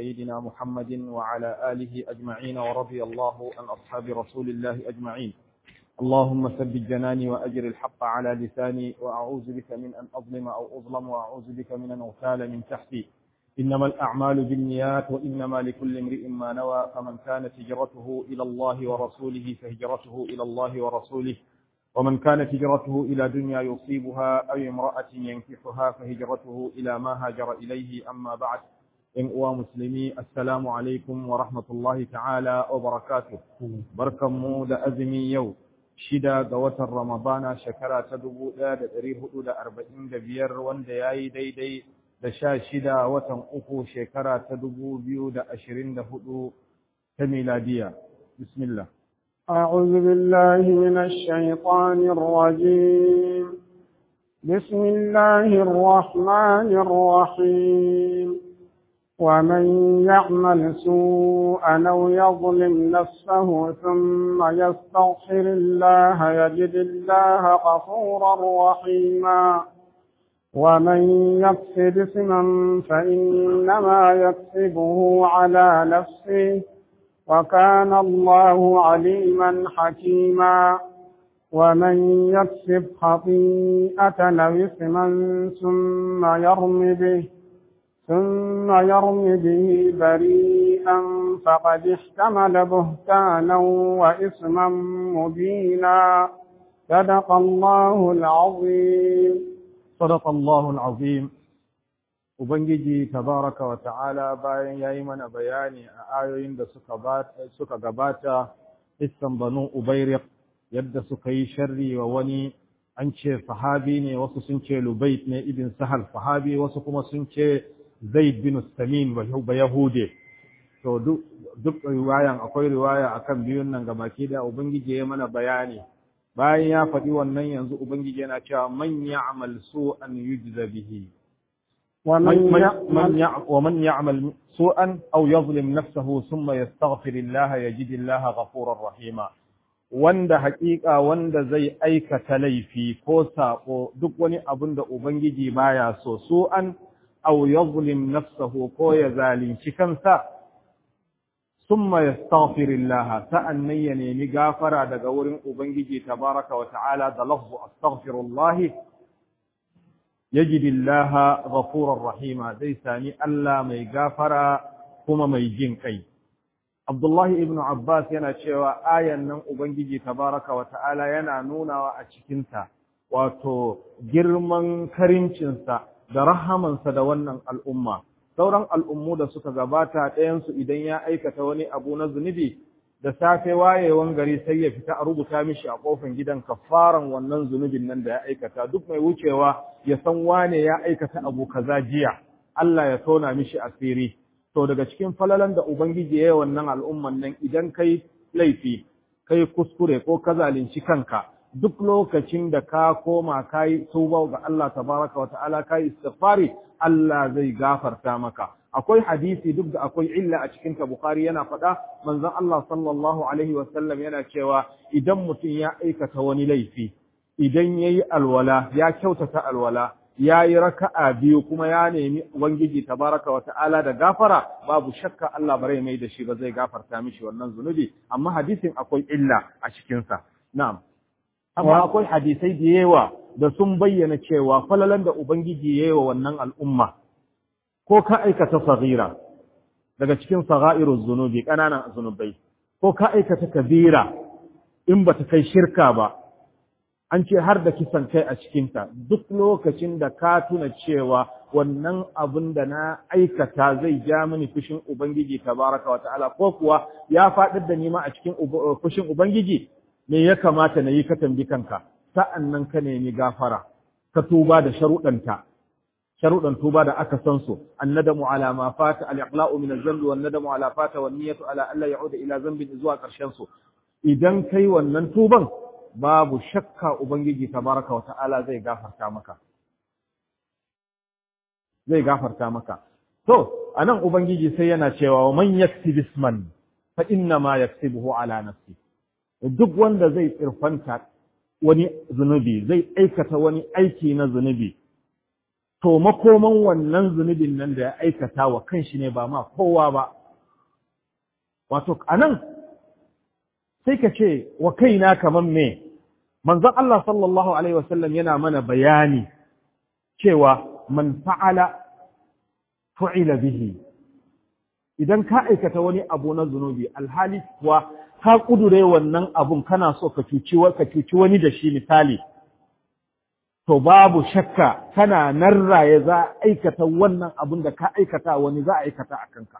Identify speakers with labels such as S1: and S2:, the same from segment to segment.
S1: سيدنا محمد وعلى آله أجمعين ورضي الله عن أصحاب رسول الله أجمعين اللهم ثبت جناني وأجر الحق على لساني وأعوذ بك من أن أظلم أو أظلم وأعوذ بك من أن أغتال من تحتي إنما الأعمال بالنيات وإنما لكل امرئ ما نوى فمن كانت هجرته إلى الله ورسوله فهجرته إلى الله ورسوله ومن كانت هجرته إلى دنيا يصيبها أو امرأة ينكحها فهجرته إلى ما هاجر إليه أما بعد إن أوى مسلمي السلام عليكم ورحمة الله تعالى وبركاته بركة مود أزمي يوم shida ga watan Ramadana shekara ta dubu ɗaya da ɗari hudu da arba'in da biyar wanda ya yi daidai da sha shida watan uku shekara ta dubu biyu da ashirin da hudu ta miladiya. Bismillah.
S2: أعوذ بالله من الشيطان الرجيم بسم الله الرحمن الرحيم ومن يعمل سوءا أو يظلم نفسه ثم يستغفر الله يجد الله غفورا رحيما ومن يكسب اسما فإنما يكسبه على نفسه وكان الله عليما حكيما ومن يكسب خطيئة أو إثما ثم يرم به ثم يرم به بريئا فقد احتمل بهتانا وإثما مبينا صدق الله العظيم
S1: صدق الله العظيم Ubangiji tabaraka wa ta'ala bayan ya yi mana bayani a ayoyin da suka gabata iskan banu Ubairik yadda suka yi sharri wa wani an ce sahabi ne wasu sun ce Lubait ne ibn Sahal sahabi wasu kuma sun ce Zaid bin Samin ba Yahude. To duk riwayan akwai riwaya akan biyun nan gabaki da Ubangiji ya mana bayani. Bayan ya faɗi wannan yanzu Ubangiji yana cewa man ya'mal su'an yujza bihi. ومن يعمل سوءا أو يظلم نفسه ثم يستغفر الله يجد الله غفورا رحيما wanda haƙiƙa wanda zai aikata laifi ko saƙo duk wani abin da Ubangiji baya so su an aw yazlim nafsahu ko ya zalunci kansa summa yastaghfirullah sa'annan ya nemi gafara daga wurin Ubangiji tabaraka wa ta'ala da lafzu astaghfirullah yajidillaha ghafurar rahima zai sami Allah mai gafara kuma mai jin kai Abdullahi ibn Abbas yana cewa ayan nan Ubangiji tabaraka wa ta'ala yana nunawa a cikinta wato girman karincinsa da rahamansa da wannan al'umma sauran al'ummu da suka gabata ɗayansu idan ya aikata wani abu na zunubi da safe wayewan gari sai ya fita a rubuta mishi a kofin gidan kafaran wannan zunubin nan da ya aikata duk mai wucewa ya san wane ya aikata abu kaza jiya Allah ya tona mishi asiri to daga cikin falalan da ubangiji ya yi wannan al'umman nan idan kai laifi kai kuskure ko ka zalunci kanka duk lokacin da ka koma kai tuba ga Allah tabaraka wa ta'ala kai istighfari Allah zai gafarta maka akwai hadisi duk da akwai illa a cikin ta Bukhari yana faɗa manzon Allah sallallahu alaihi wasallam yana cewa idan mutum ya aikata wani laifi idan yayi alwala ya kyautata alwala yayi raka'a biyu kuma ya nemi ubangiji tabaraka wa ta'ala da gafara babu shakka Allah bare mai da shi ba zai gafarta mishi wannan zunubi amma hadisin akwai illa a cikin sa na'am amma akwai hadisai da yawa da sun bayyana cewa falalan da ubangiji yayi wa wannan al'umma ko ka aikata saghira daga cikin sagha'iruz zunubi kananan zunubai ko ka aikata kabira in bata kai shirka ba an ce har da kisan kai a cikinta duk lokacin da ka tuna cewa wannan abin da na aikata zai ja mini fushin ubangiji tabaraka wa ta'ala ko kuwa ya faɗar da nima a cikin fushin ubangiji me ya kamata na yi ka tambi kanka sa'annan ka nemi gafara ka tuba da sharuɗanta sharuɗan tuba da aka san su annadamu ala ma fata al-iqla'u min az-zambi wan nadamu ala fata wan niyyatu ala alla ya'uda ila zambin zuwa ƙarshen su idan kai wannan tuban babu shakka ubangiji tabaraka wa ta'ala zai gafarta maka zai gafarta maka to anan ubangiji sai yana cewa man yaksib isman fa inna ma yaksibuhu ala nafsi duk wanda zai tsirfanta wani zunubi zai aikata wani aiki na zunubi to makoman wannan zunubin nan da ya aikata wa kanshi ne ba ma kowa ba wato anan sai ka ce wa kaina kaman me manzon Allah sallallahu alaihi wasallam yana mana bayani cewa man fa'ala fu'ila bihi idan ka aikata wani abu na zunubi alhali kuwa ka kudure wannan abun kana so ka cuci ka cuci wani da shi misali to babu shakka kana nan raye za a aikata wannan abun da ka aikata wani za a aikata a kanka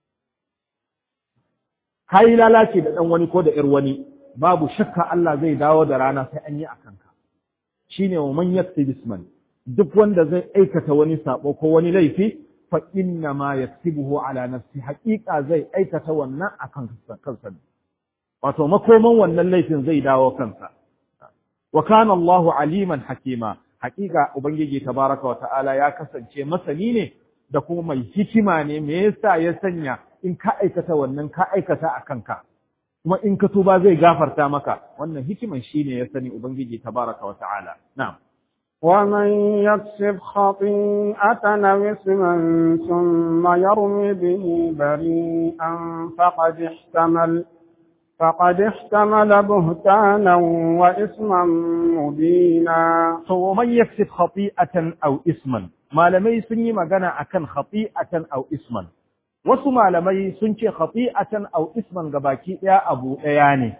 S1: ka yi lalace da ɗan wani ko da ‘yar wani babu shakka Allah zai dawo da rana sai an yi a kanka shi ne wa man yakti bisman duk wanda zai aikata wani sabo ko wani laifi fa inna ma yaktibuhu ala nafsi haƙiƙa zai aikata wannan a kansa wato makoman wannan laifin zai dawo kansa wa kana Allahu aliman hakima haƙiƙa ubangiji tabaraka wa ta'ala ya kasance masani ne da kuma mai hikima ne me yasa ya sanya in ka aikata wannan ka aikata a kanka kuma in ka tuba zai gafarta maka wannan hikiman shine ya sani ubangiji tabaraka wa ta'ala na'am
S2: ومن يكسب خطيئة أو إثما ثم يرمي به بريئا فقد احتمل فقد احتمل بهتانا وإثما مبينا
S1: ومن يكسب خطيئة أو إثما malamai sun yi magana akan khati'atan aw isman wasu malamai sun ce khati'atan aw isman gabaki daya abu daya ne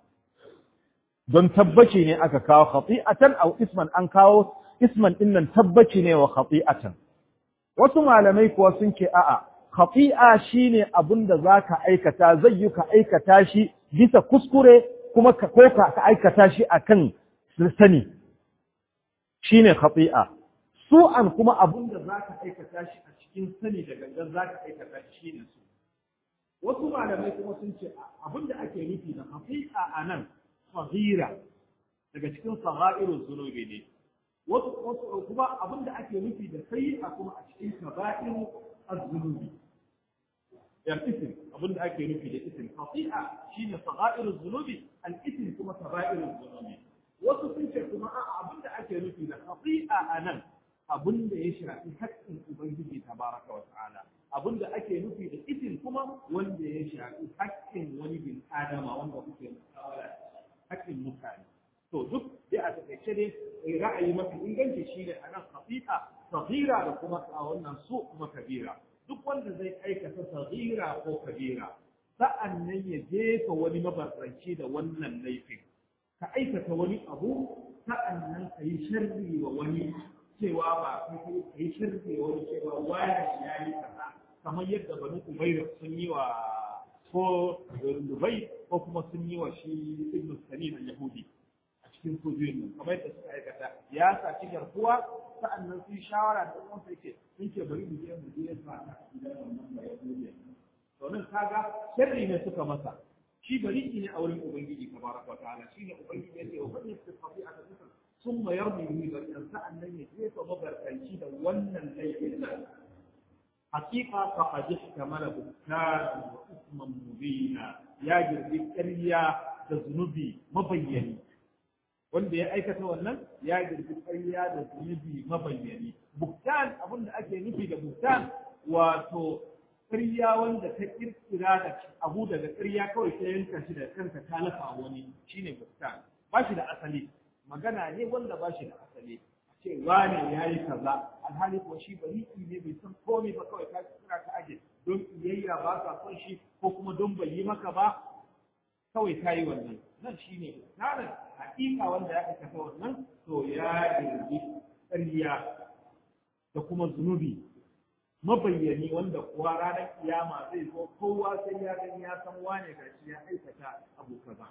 S1: don tabbaci ne aka kawo khati'atan aw isman an kawo isman din nan tabbaci ne wa khati'atan wasu malamai kuwa sun ce a'a khati'a shine abin da zaka aikata zai yi ka aikata shi bisa kuskure kuma ka ko ka aikata shi akan sani shine khati'a su'an kuma abin da za ka aikata shi a cikin sani da gangan za ka aikata shi ne su. Wasu malamai kuma sun ce abin da ake nufi da hafi'a a nan fahira daga cikin saha'irin zunubi ne. Wasu kuma abin da ake nufi da sayi'a kuma a cikin kaba'irin az-zunubi. Yan isim abin da ake nufi da isim hafi'a shine saha'irin zunubi al-isim kuma kaba'irin zunubi. Wasu sun ce kuma abin da ake nufi da hafi'a a nan abin da ya shafi haƙƙin Ubangiji tabaraka wa ta'ala abin da ake nufi da itin kuma wanda ya shafi haƙƙin wani bin adama wanda kuke musawala haƙƙin mutane to duk dai a takaice dai ra'ayi mafi inganci shine a nan khati'a saghira da kuma a wannan su kuma kabira duk wanda zai aikata saghira ko kabira sa'an nan ya jefa wani mabarranci da wannan laifin ka aikata wani abu sa'an nan ka yi sharri wa wani cewa ba kai kai kai shirke wani cewa wani ya yi kaza kamar yadda bani umayr sun yi wa ko dubai ko kuma sun yi wa shi ibn sanin al-yahudi a cikin sojojin nan kamar yadda suka aikata ya saci garkuwa sa'annan sun shawara da ɗan yake sun ce bari mu je mu je sa ta gidan wannan ba yahudi to nan kaga sharri ne suka masa shi bari ne a wurin ubangiji tabaraka wa ta'ala shine ubangiji yake wa fadin tafi'a da ثم يرمي به بريئا سأل لن يجيب مبر أيشي ده ولن ليس حقيقة فقد احتمل بكتارا وإثما مبينا يا جربي كريا ذنوبي مبيني wanda ya aikata wannan ya girbi ƙarya da zunubi mabayyani buktan abin da ake nufi da buktan wato ƙarya wanda ta kirkira da abu daga ƙarya kawai ta yanka shi da kanka ta lafa wani shine buktan ba shi da asali magana ne wanda ba shi da asali a ce wane ya yi kaza alhali ko shi bari ne bai san komai ba kawai ka kira ka aje don iyayya ba ka son shi ko kuma don bai yi maka ba kawai ka yi wannan nan shi ne tsarin hakika wanda ya aikata wannan to ya girgi ƙarya da kuma zunubi mabayyani wanda kuwa ranar kiyama zai zo kowa sai ya gani ya san wane gashi ya aikata abu kaza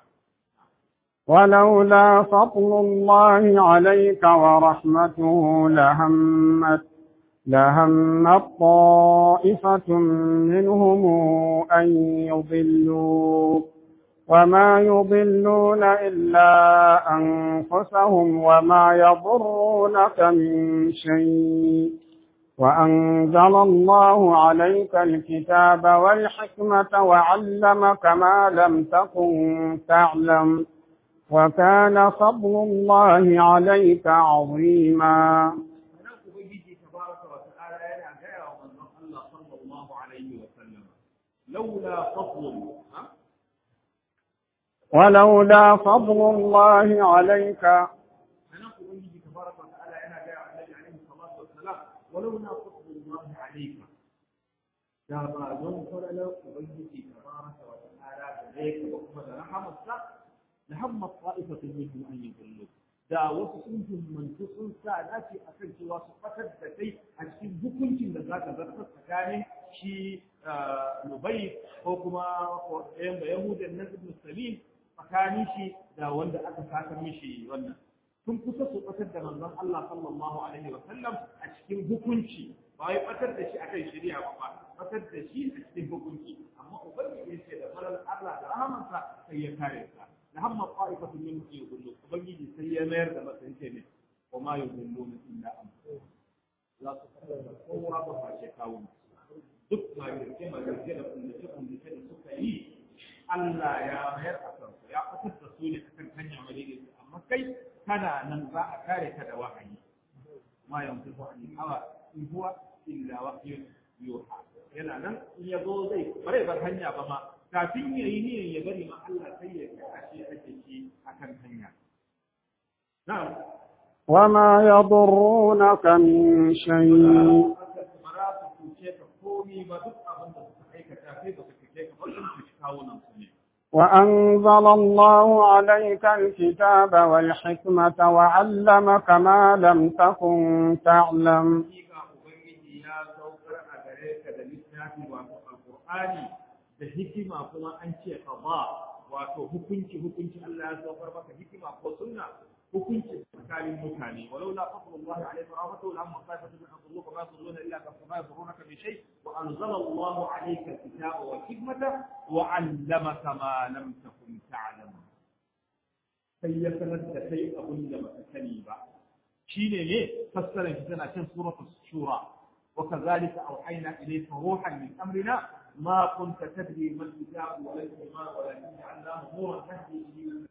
S2: ولولا فضل الله عليك ورحمته لهمت لهمت طائفة منهم أن يضلوك وما يضلون إلا أنفسهم وما يضرونك من شيء وأنزل الله عليك الكتاب والحكمة وعلمك ما لم تكن تعلم وكان فضل الله عليك عظيما
S1: laula fadlun ha
S2: ولولا فضل الله عليك
S1: أنا أقول تبارك وتعالى أنا جاء النبي عليه الصلاة والسلام ولولا فضل الله عليك da ba don faralar ubangiji tabaraka wa ta'ala da zai ka kuma da rahamarsa da hamma ta'ifatun minhum an yudillu da wasu sun himmantu sun sa dace akan cewa su fatar da kai a cikin hukuncin da zaka zartar tsakanin shi Lubai ko kuma ɗayan ba Yahudan nan Ibn Salim tsakanin shi da wanda aka saka mishi wannan sun kusa su fatar da manzon Allah sallallahu alaihi wa sallam a cikin hukunci ba wai fatar da shi akan shari'a ba ba fatar da shi a cikin hukunci amma ubangiji ya ce da farar Allah da rahamansa sai ya kare ka da hamma qa'ifatu min yudillu ubangiji sai ya mayar da masa yake ne wa ma yudilluna illa an za su fatar da kowa ba ba ce kawo duk ma yake ma yake da kullace kullace da suka yi Allah ya mayar a kansu ya fatar da su ne akan hanya madaidaici amma kai kana nan za a kare ka da wahayi ma yanzu wahayi hawa in huwa illa wahyun yuha yana nan in ya zo zai bare bar hanya ba ma kafin ya yi niyan ya bari ma Allah sai ya kashe ake shi akan hanya na'am
S2: وما يضرونك من شيء
S1: bara su cuce ka komi ba duk abin da suka aikata kai ba su cuce ka ba sun cuci kawunan su ne
S2: وأنزل الله عليك الكتاب والحكمة وعلمك ما لم تكن تعلم
S1: hakika ubangiji ya saukar a gare ka da littafi wato alqur'ani da hikima kuma an ce qada wato hukunci hukunci Allah ya saukar maka hikima ko sunna hukunci tsakanin mutane walau la fadlullah alayhi wa rahmatuhu lam mustafatu min adlluka ma yadhulluna illa kama yadhurunaka bi shay wa anzala Allah alayka alkitaba wal hikmata wa 'allamaka ma lam takun ta'lam sai ya sanar da kai abin da baka sani ba shine ne fassarar shi tana cikin suratul shura wa kadhalika awhayna ilayka ruhan min amrina ma kunta tadri mal kitab wa la iman walakin ja'alnahu nuran tahdi bihi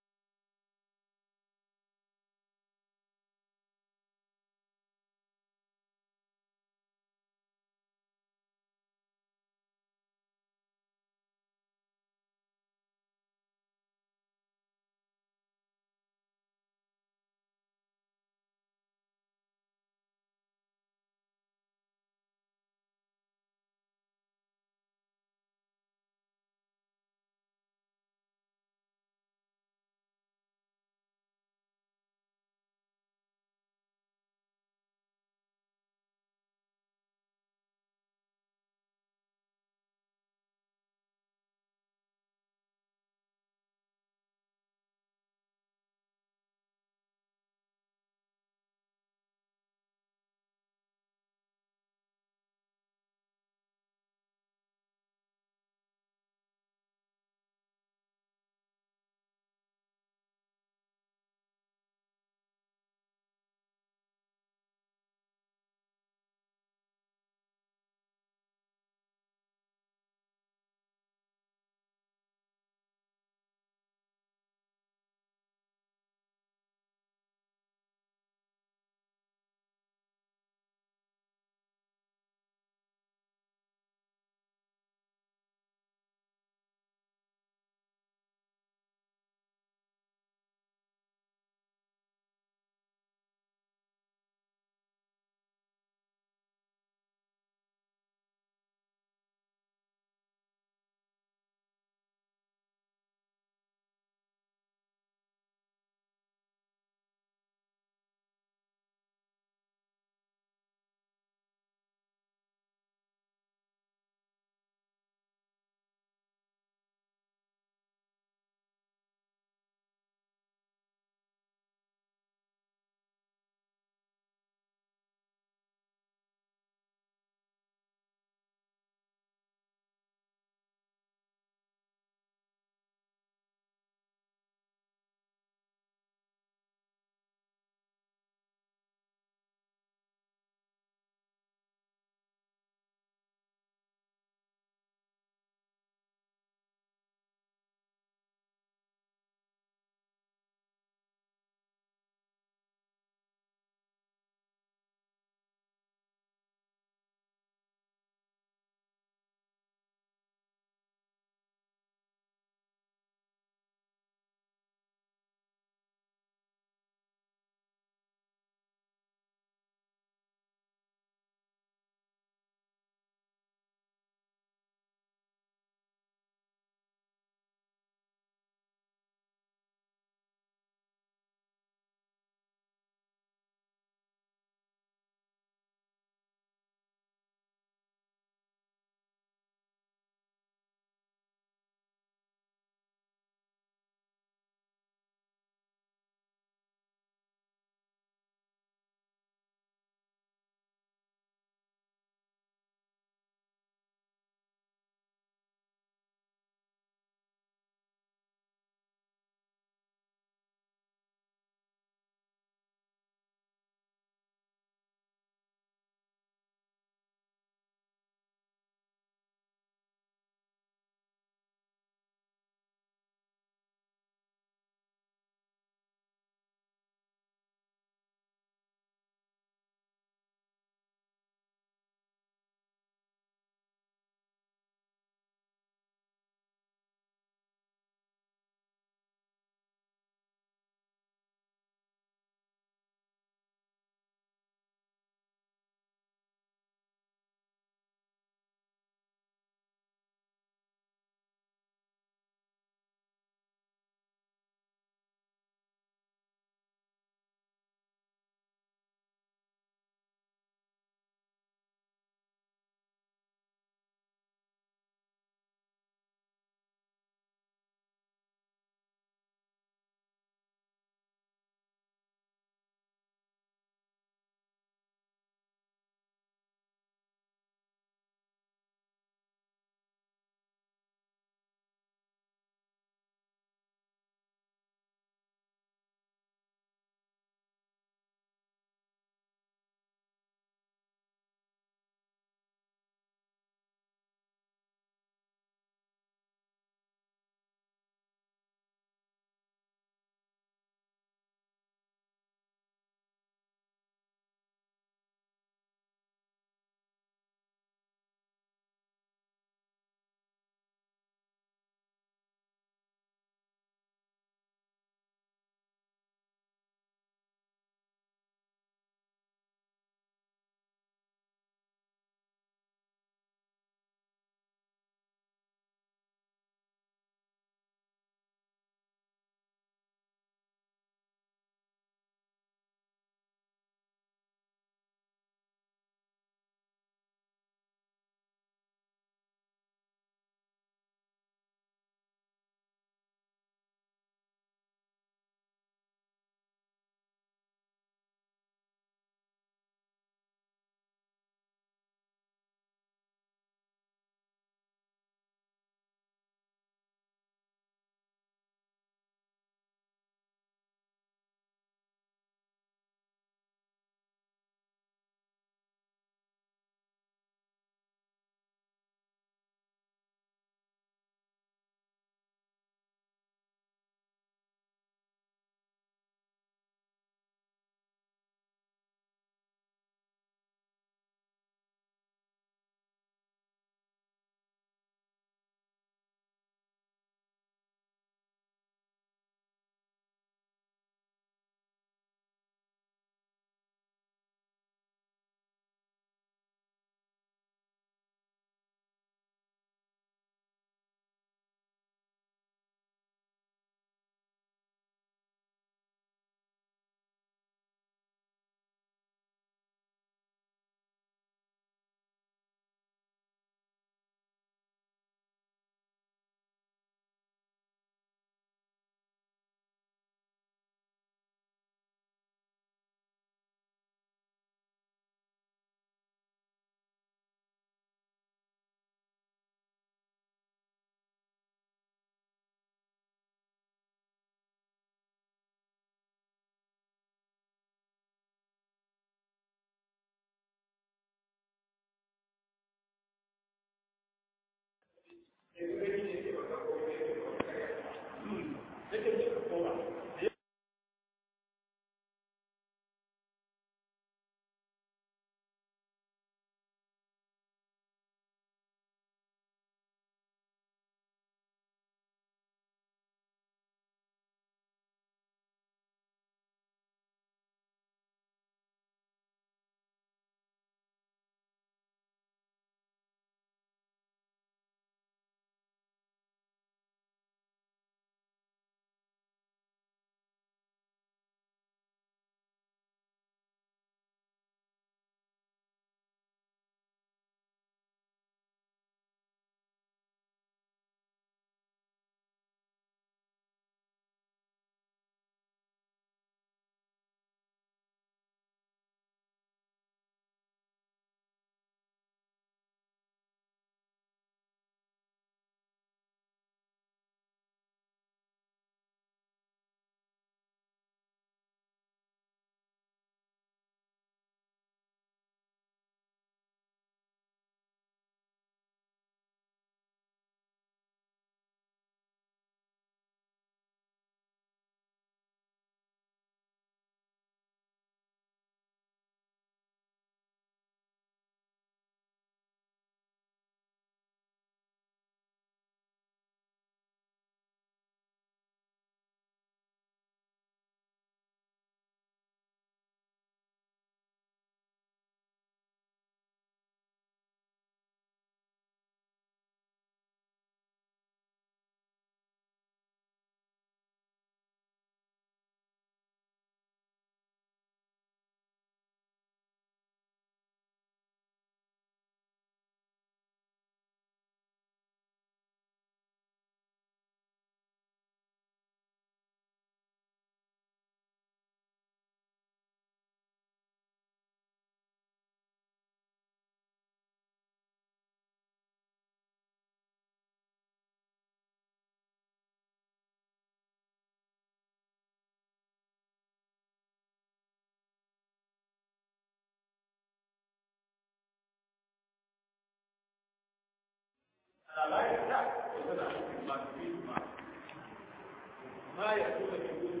S3: ما يكون من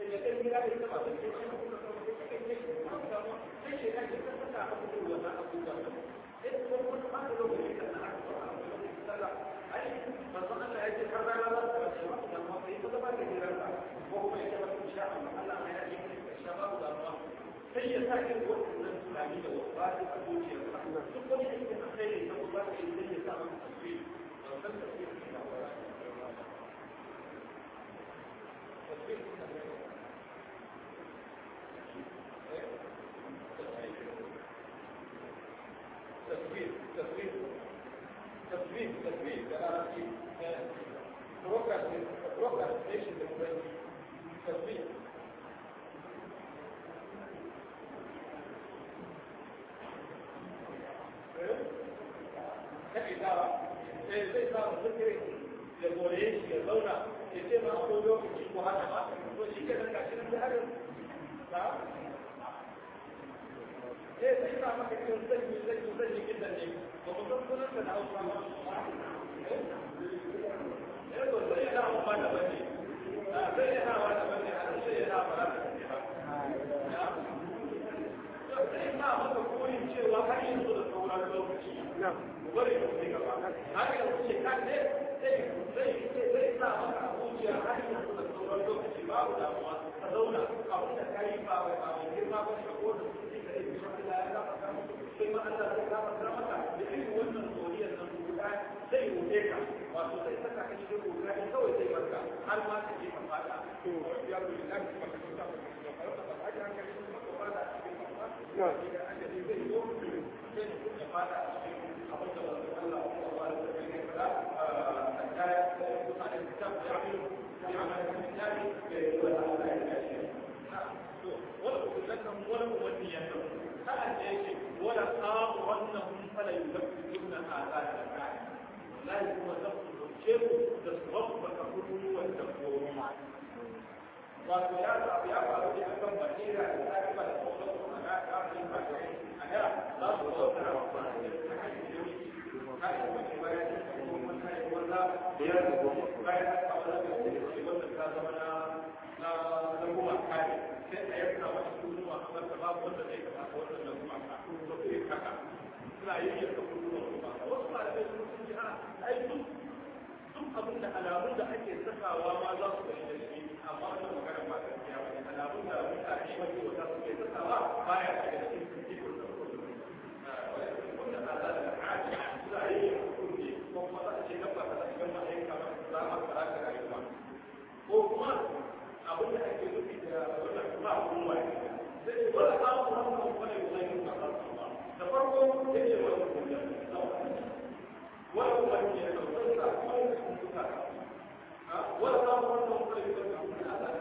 S3: sai ya kai gida da ita ba sai ya kuma kuma kuma sai kai kai kuma kuma sai shi kan ta saka abubuwa wannan abubuwa sai kuma wani ma da lokaci da na aka ai manzon Allah ya ce har rana za ta ce ba amma sai ko ba da gidan ka ko kuma ya ba ku sha Allah mai ya ce ka sha ba da ruwa sai ya sa ki wannan tunani da wasu ba da zuciya duk wani aiki da kai ne ko ba ka yi sai ya sa maka tasiri wannan tasiri ne ba تصوير تصوير تصوير تصوير بالعربي procrastination بالفرنسي تصوير na idara sai zai samu zikirin da gore shi ya zauna ya ce ma akwai lokaci ko haka ba to shi ke nan gashi nan da harin ba sai sai sa maka cikin zan yi zan yi zan yi kidan ne ba mu san sunan da na hausa ba eh to sai yana ba da bane sai yana ba da bane a sai yana ba da bane ba sai ma maka koyin cewa har yanzu da sauran lokaci bari mu ci gaba har yanzu ce kan ne sai sai sai sa maka zuciya har yanzu da sauran lokaci babu damuwa ka zauna abin da kai ba ba ba girma ba ka ko da su ka yi shi Allah ya zama ka sai ma Allah zai zama ka maka da irin wannan zoriyar nan guda zai wuce ka wato sai saka ka cikin guda ne kawai sai barka har ma ka je ka fada to ya ku da ka ka ka ka ka ka ka hankali kuma ka fada a cikin fada ya ga ajali zai zo sai ka fada a cikin abin da Allah Allah ya fada hatta ya da kitab ya yi ya ma kitab ya wala Allah ya shi wala kullakum wala muwanniyatan sa'an da yake wala qawannahum fala yuzakkiruna azab al-ra'i la kuma zaku ce da sabab ka kudu wa tabbu wato ya sabu ya faru ne akan basira da tsari ba da kuma kuma na kafin ba a da za su zo da rawa kai wani bayan da kuma kai wanda ya da kuma bayan da ka wala da wanda ka zama na na na kuma kai sai a yanka masa kunuwa kamar da babu wanda zai kamata wannan na kuma ka to sai kaka suna yin yanka kunuwa kuma wasu malamai sun sun ji a ai duk duk abin da alamun da ake sakawa ma za su gani da shi amma wannan magana ba gaskiya ba alamun da mutane wani wata suke sakawa baya daga cikin cikin da wanda ala da haji za a yi kurji ko kuma za a ce gaba ta cikin ma'aika za a fara da rayuwa ko kuma abin da ake nufi da wannan kuma kuma sai wala ta mu wannan wani wani ka da farko yake wani kuma wala kuma ne da wanda wani kuma wala ta mu wannan wani da kuma Allah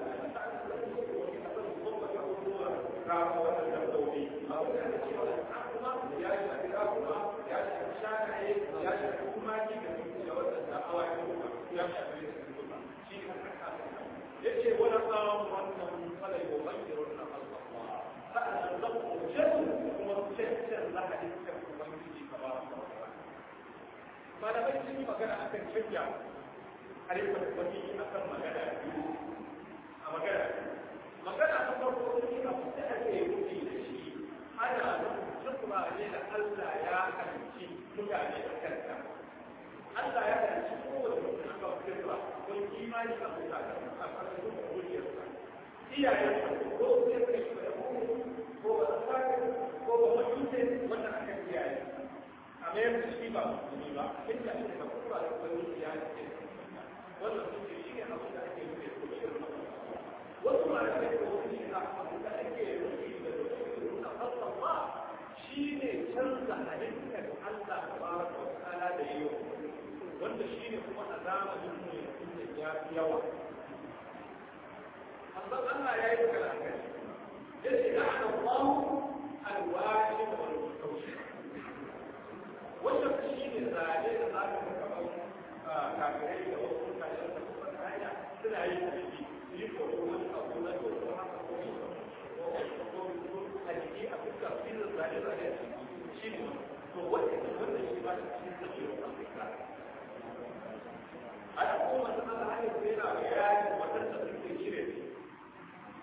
S3: ka wannan da dauri abin da ake cewa kuma ya shafi kuma ya shafi shanaye ya shafi kuma ji da da wannan awa ya shafi kuma shi ne yace wala samu wannan fala yughayyiru na Allah sa'an nan ku jin kuma cancan lahadin kan ubangiji tabaraka wa ta'ala malamai sun yi magana akan canja arewa da wani akan magana a magana magana ta farko sun yi abu da ake rufi da shi ana nufin ne da Allah ya halicci mutane da kanta Allah ya halicci kowace mutum aka firra don imani a mutane a ƙarƙashin da wuriyarsa. Iyayen ko sai ka yi da ko ba a sake ko ba a tuce wanda aka kiyaye. A mayar da shi ba musulmi ba, inda ake da kuma da wani iyaye ke wannan sun ce shi ne abin da ake nufi da shirin Wasu ma da kai da wani shi abin da ake nufi da shirin na fasawa shi ne canza halittar Allah ta baraka wa ta'ala da yi wanda shi ne kuma a zamanin mu yanzu ya fi yawa. Amma Allah ya yi magana kai. Ya ce da ana kwamu alwashi da wani kaushi. Wanda shi ne zane da za ka ga kamar kafirai da wasu mutane da kuma hanya suna yi da shi su yi koyo wani abu na dodo haka ko yi a jiki a fuska filin zane-zane shi ne to wanda wanda shi ba shi cikin tafiyar Afirka ana kuma ta ana hanyar da yana bayani waɗanda suke shirya ne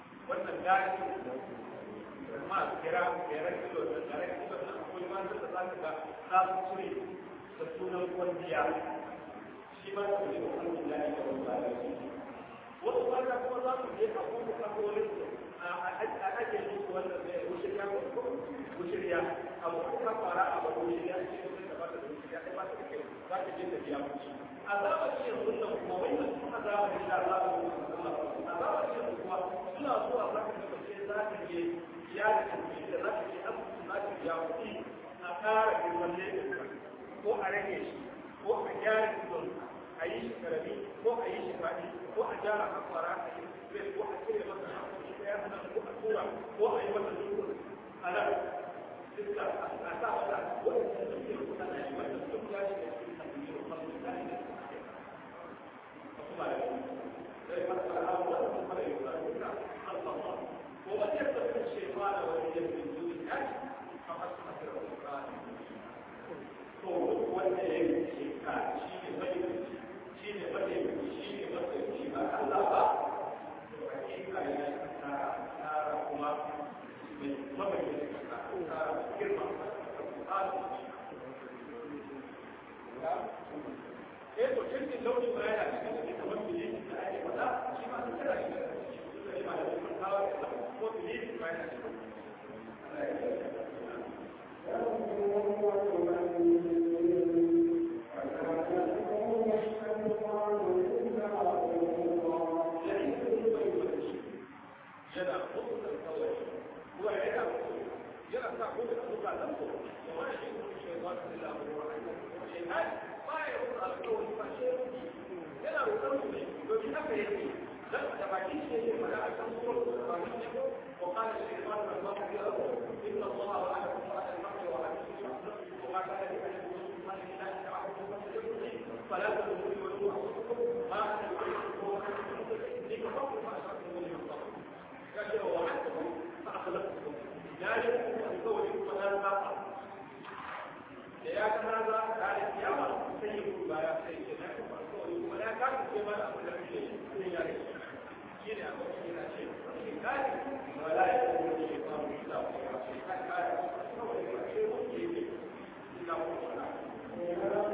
S3: dace ma kira kira kilo da kira kilo da akwai ma da za ka ga za su cire da sunan kwandiya shi ma su ne wannan da ya yi da wani wasu mata kuma za su je a kuma kasolin a ake musu wannan zai wushirya ko wushirya abu kuma fara abu wushirya shi ne da ba ta wushirya ai ba ta kai za ta je ta biya mushi azabar shi yanzu nan kuma wai da su azabar shi azabar azabar shi yanzu kuma suna zuwa za ka ga ce za ta je biya da kuɗi da za ta je asibiti za ta biya kuɗi a ƙara girman laifin ko a rage shi ko a gyara idon a yi shi karami ko a yi shi faɗi ko a gyara hakwara a yi zai ko a cire masa hakwari ɗaya a nan ko a tura ko a yi masa dukkan a nan duka a sa wata wanda su ke kusa na yi wanda duk ya shi da cikin tafiye da kwallo da ne a kuma da yi zai masa alamu wanda kuma da yi wa duka alfama ko wata yadda sun ce ma da wani yadda su yi ya ci a masu masu da wani to wanda ya yi ce ka shi ne mai shi ne mataimaki shi ne mataimaki ba Allah ba to hakika ya yi tsara tsara kuma mai mamaye da tsara girma eh to cikin launin baya da cikin da kamar bile da ake faɗa shi ma sun kira shi da shi ma da kuma kawo ko bile da baya da وقال الشيطان لما كفره ان الله وعدكم وعد الحق وعدكم وما كان لأهل فلا تدخلوا ولو أنفسكم ما أنا بعيدكم لكفرتم ما أشركتم به من قبل كاشف وعدتكم فأخلفتكم لا يمكن أن تولوا ولا تناقض لأن هذا كان القيامة سيكون ما يحتاج ولا كان كما أقول لك شيء من ذلك شيء أقول لك شيء كان ولا يكون الشيطان إلا الشيطان كان شيء ممكن إلا هو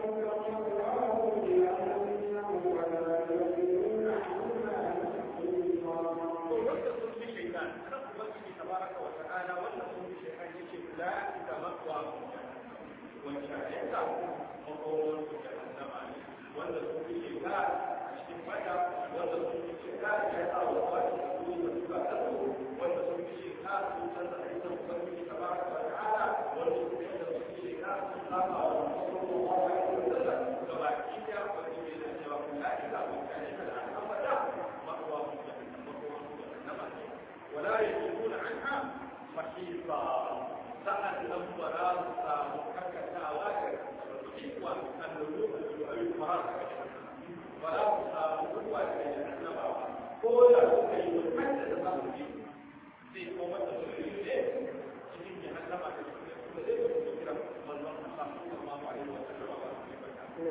S3: تبارك وتعالى والنصر بشيئين يجب لا تتمقوى وشاهدت مقوم جهنم والنصر بشيئين أشتم مدى والنصر بشيئين يسعى وقات يقول وتبعته والنصر بشيئين سلطة عيسى مقوم تبارك وتعالى والنصر بشيئين سلطة ورسول الله عليه وسلم كما كيف يقول إلى جواب لا إله إلا الله أبدا مأوى جهنم مقوم جهنم ولا يجدون عنها محيطا سأل ولا مككتا واجر حكوة اللجوء أو الفراغ ولا مكوة جهنم كل شيء يتحدث الأمر في قومة الرجل cikin jahannama da kuma da zai zo kira manzon Allah sallallahu alaihi wa sallam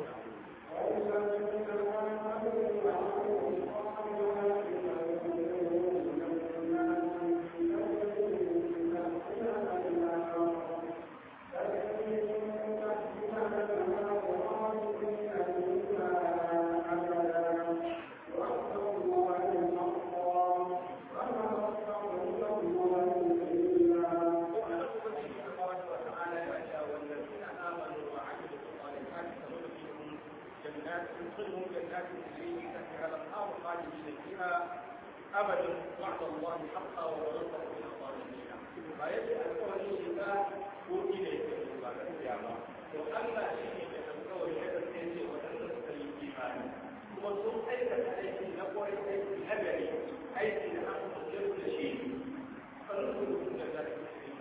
S3: أبدا وعد الله حقا ورزقه من الظالمين فيجب أن تكون الشفاء وإليك بعد القيامة وأما شيء يتذكر هذا السنة وتنسى الإيمان وصوم أيضا عليك نقول أيضا الهبري أيضا أن تصير شيء فنقول من ذلك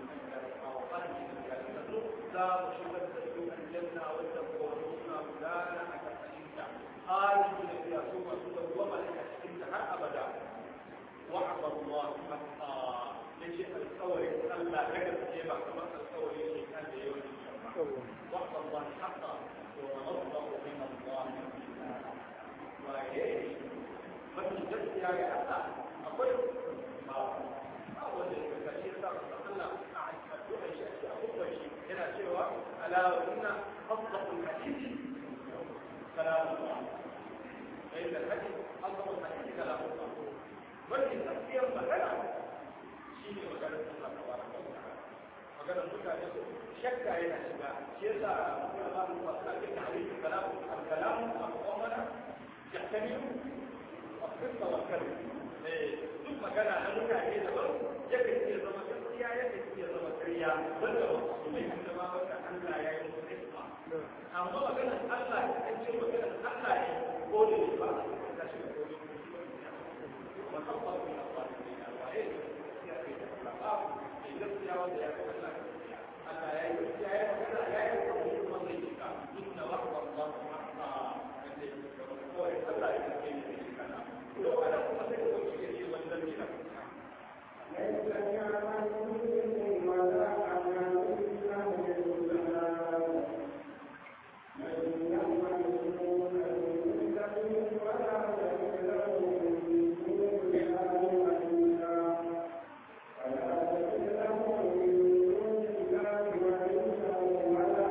S3: لا مشكلة تدخل الجنة وتقولون فلانا أكثر خالدون فيها ثم تدخل وما لك انتهى أبدا وعد الله حقا لشيء القول ألا نجد كيما كما القول شيء كان يوم وعد الله حقا ونصره من الله وإيه فمن جد يا أخا أقول ما ba wanda ya ga shi sa Allah a addu'a shi a abubuwan shi yana cewa ala inna afdalul hadith kalamullah fa inna al-hadith afdalul hadith kalamullah wanda tafiyar magana shi ne maganar Allah tabaraka wa ta'ala maganar mutane su shakka yana shiga shi yasa kuma ba mu fasa da tarihi kalamu al-kalamu al-qawmana yahtamilu al-qissa wal-kalim duk magana na mutane da ba yake iya zama gaskiya yake iya zama ƙarya wanda wasu mai da ma wanda Allah ya yi musu hikma amma maganar Allah ya ce maganar Allah ne ko da ba ta shi da dole wa kafa bi Allah wa eh ya ce Allah gaskiya wanda ya kafa Allah Allah ya yi gaskiya ya magana ya yi kuma zai cika inna wa'da Allah haqqa ko Allah ya ce ne kana to ana kuma sai ko shi ne wannan ne
S2: ليس كمثله ولا كمثله الجلال من يعمل دون المثل ولا يجد له من دون الله وليا ولا يجد له من دون الله وليا ولا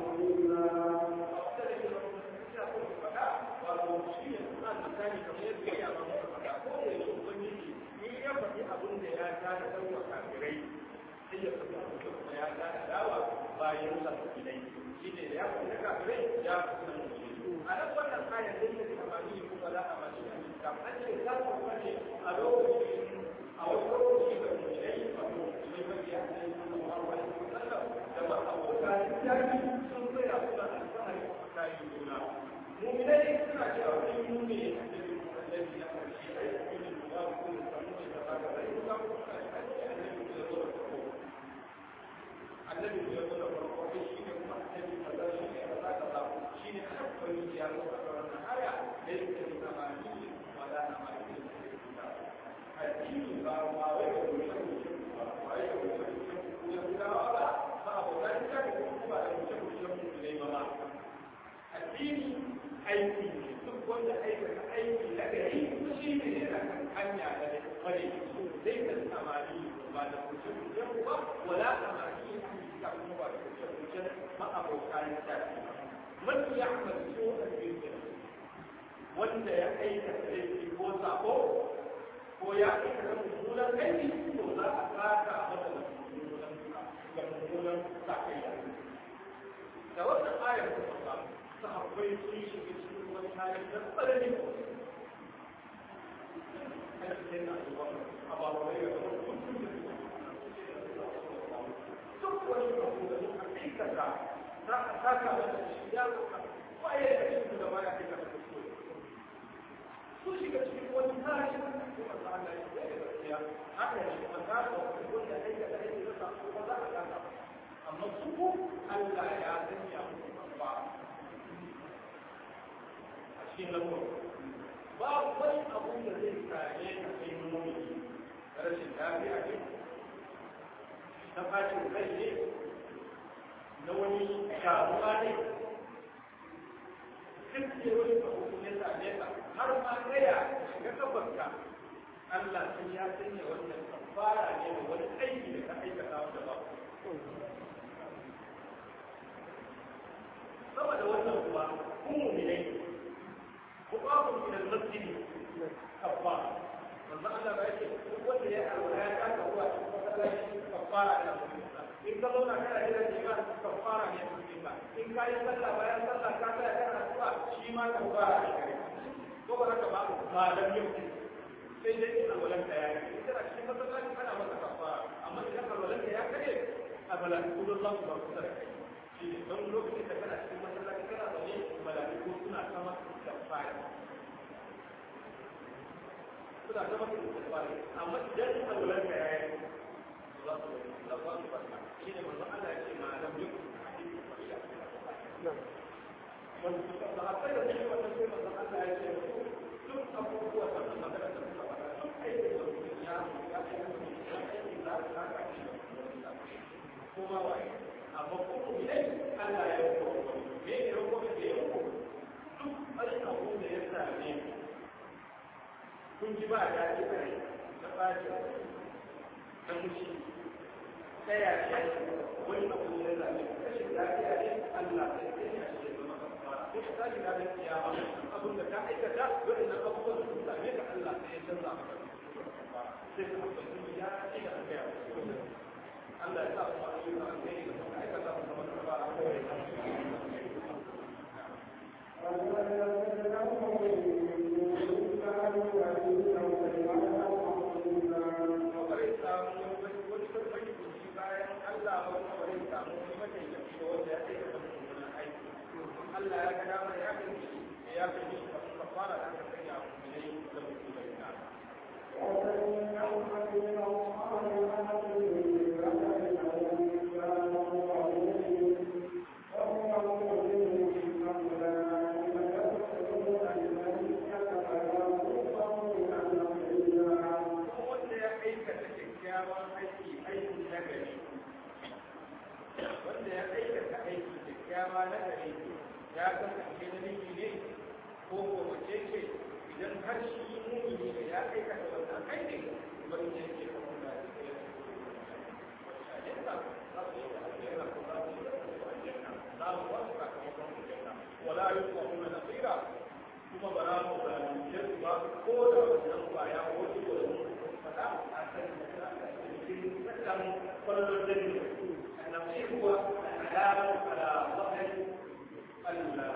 S2: نصيرا
S3: bayan sa ilai shi ne da ya fi na kafirai ya fi na musulmi a nan wannan kayan da yake amfani da kuma za a mace a cikin an ce za su kuma ne a lokacin a wasu lokaci da musulmai wato musulmai mafi a cikin sallallahu alaihi wasallam da ba abota littafi sun tsaya suna alfahari a kayan juna mu'minai suna cewa sun yi ne a cikin annabi na karshe a cikin da ba ku da samu da ba da rai ba ku da annabi da zo da farko annabi da zo da farko shi ne kuma annabi da zo shi ne kaza kaza shi ne hakkari ya zo a wannan aya da yake da zamani wala amali addini ba ba wai da mutum ba wai da mutum ya gudawa ba ba abokan ta da kuma da mutum mutum ne ba ma addini aiki ne duk wanda aikata aiki na gari shi ne yana kan hanya da da kware zai ka samari ba da kuce kuce ba wala samari ka kuma ba da kuce kuce ma abokan ta man ya amal so a cikin wanda ya aikata aiki ko sako ko ya aikata mummunan aiki to za a saka masa da mummunan da mummunan sakayya da wannan ayar ta samu sahabbai sun shiga cikin wani hali da tsananin a cikin na zuwa a babarai da kuma duk wani abu da suka aikata za a saka masa shi ya zuka baya da cikin da baya aikata da su sun shiga cikin wani hali da kuma ta Allah ya yi da gaskiya haka ne kuma ta da wanda aikata aiki da sa ko za a saka amma su Allah ya sanya musu ba cikin lamur babu wani abu da zai same ka kai mumini rashin lafiya ne na fashin kai ne na wani sharuwa ne duk da wani abu ya same ka har ma gaya shiga kabarka Allah sun ya sanya wannan kafara ne da wani aiki da ka aikata wanda ba saboda wannan kuwa kun mu'minai وقام من المسجد كفار من الله ما يجي هو اللي الولايات كان هو كفارة على المسلمين إن كلنا كان إلى الإيمان كفارة من المسلمين إن كان يصلى ويا صلى كان كان هو شيما كفارة ko ba haka ba ba dan yau sai dai alwalan ta ya yi idan a cikin masallaci ana masa kafara amma idan alwalan ta ya kare a balaiku don za su ba kusa da kai shi ne don lokacin da kana cikin masallaci kana zaune malaiku suna sama kafara suna sama kafara amma idan alwalan ta ya yi za su da ba su barka shi ne manzon Allah ya ce ma lam yukun wanda suka da akwai da shi wannan sai manzon Allah ya ce duk abubuwa da suka magana da suka faɗa duk aikin da mutum ya ya ya aikin da aka saka shi kuma waye amma kuma idan Allah ya yi ko me ne ko me ya ko duk wani abu da ya same kun ji ba daɗi kai na ɓaci na mushi ta yaya wani abu ne da ne rashin lafiya ne Allah sai ya yi shi zama kafara ko ta ji da kiyama abin da ka aikata waɗannan abubuwan da suka same ka Allah sai ya canza maka sai ka abin ya ci da kai Allah ya sa mu a cikin alheri da muka aikata mu zama kafara Allah ya ga dama ya kai shi ya kai shi kafara da aka sanya mu ne da mutum da wanda ya aikata kyakkyawan aiki aiki na gari wanda ya aikata aiki kyakkyawa na gari ya kasance na miji ne ko ko mace ce idan har shi mumini ne ya aikata wannan aikin wani ne ke kuma da ولا يطلقون نصيرا kuma ba za mu zalunce su ba ko da wannan kwaya ko shi ko da mun fada a kan cikin tsakan kwallon dani annabi huwa alama ala zahir Allah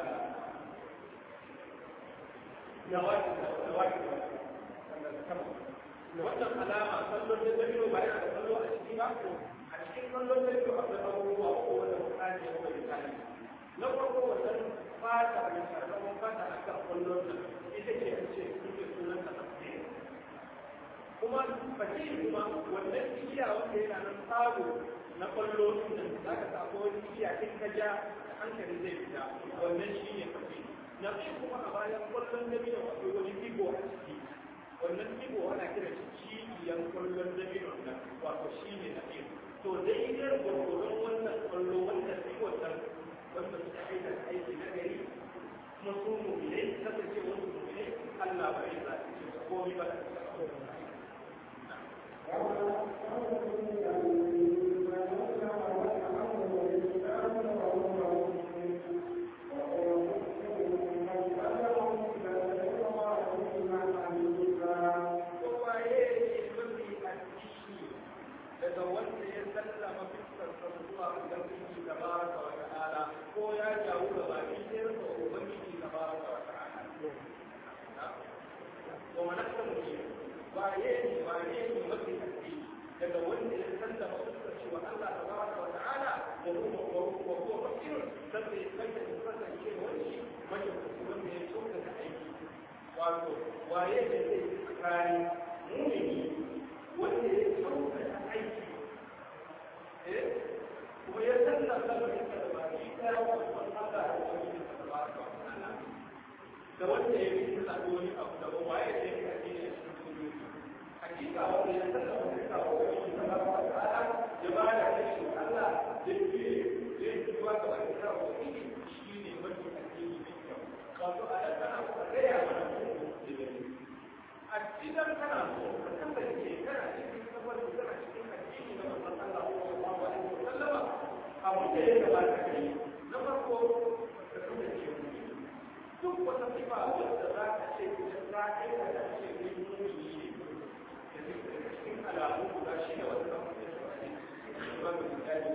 S3: nawaki nawaki wannan alama kwallon dani ba yana da kallo a ciki ba a cikin kwallon dani akwai abubuwa ko wanda mutane ko misali na farko wannan fata da sakamakon fata a kan kwallon nan ita ce a ce kuke sunan ta tafsir kuma fasiri kuma wannan igiya wanda yana nan tsaro na kwallo nan za ka sa ko wani igiya in ka ja da hankali zai fita wannan shi ne fasiri na biyu kuma a bayan kwallon dabino akwai wani digo a ciki wannan digo ana kira shi cibiyan kwallon dabino nan wato shi ne na biyu to daidai gwargwaron wannan kwallo wannan digo nan wanda suka aikata aiki na gari kuma su mu'minai kasance wasu mu'minai Allah bai sa su komai ba daga wanda ya sallama fiskar sa zuwa ubangiji tabaraka wa ta'ala ko ya jawo da baki sai rasa ubangiji tabaraka wa ta'ala to manaka mu ne ba yake ba yake mafi haske daga wanda ya sallama fiskar shi wa Allah tabaraka wa ta'ala wa huwa wa huwa fakir sai sai da kasance wani wanda wanda ya tsoka da aiki wato waye da zai tsakani mumini wanda ya tsoka da aiki kuma ya canza lamarin da ba shi ɗaya wa Allah da wani da ta ba ta da wanda ya yi ta wani abu da ba waye da ya kace shi cikin sunnah hakika wanda ya canza wani da wani da ba ta ta'ala ya ba da shi Allah da ke ya yi zuwa ga wani da wani shi ne mafi addini mai kyau wato a nan kana ku gaya mana a cikin kana so ka kasance kana cikin kafar kana cikin addini na manzon Allah sallallahu alaihi wasallam abu da ya gabata kai na farko ka kasance duk wata sifa wadda za ka ce idan za ka yi da ce ne mumini ne da zai daga cikin alamu guda shi ne wanda za ku yi ba mu misali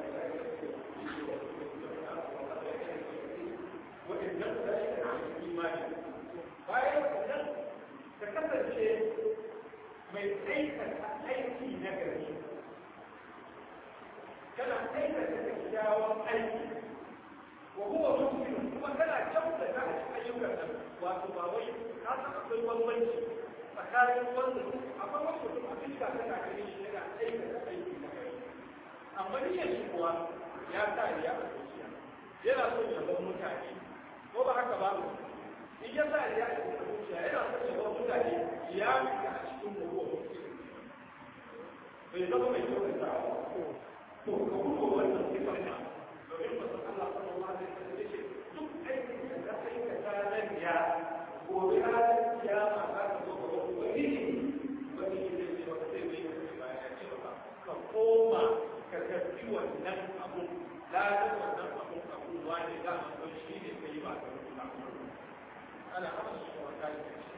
S3: waɗannan guda shi ne cikin imani bayan wannan ka kasance mai aikata aiki na gari kana aikata kyakkyawan aiki wa huwa muslim kuma kana kyautata a cikin ayyukan nan wato ba wai ka san akwai bambanci tsakanin wanda akwai wasu mutum a fiska tana ganin shi yana aikata aiki na gari amma niyyar shi kuwa ya sa ya a zuciya yana son ya bar mutane ko ba haka ba in ya sa ya a zuciya yana son ya bar mutane ya fita a cikin mutuwa bai zama mai kyautata to ka kuma wannan sifar ma domin ba san Allah sallallahu alaihi wasallam yace duk aikin da ka aikata nan ya gobe ranar kiyama za ka zo ga wani ubangiji ubangiji zai ce maka ana haɗa shi wa kayan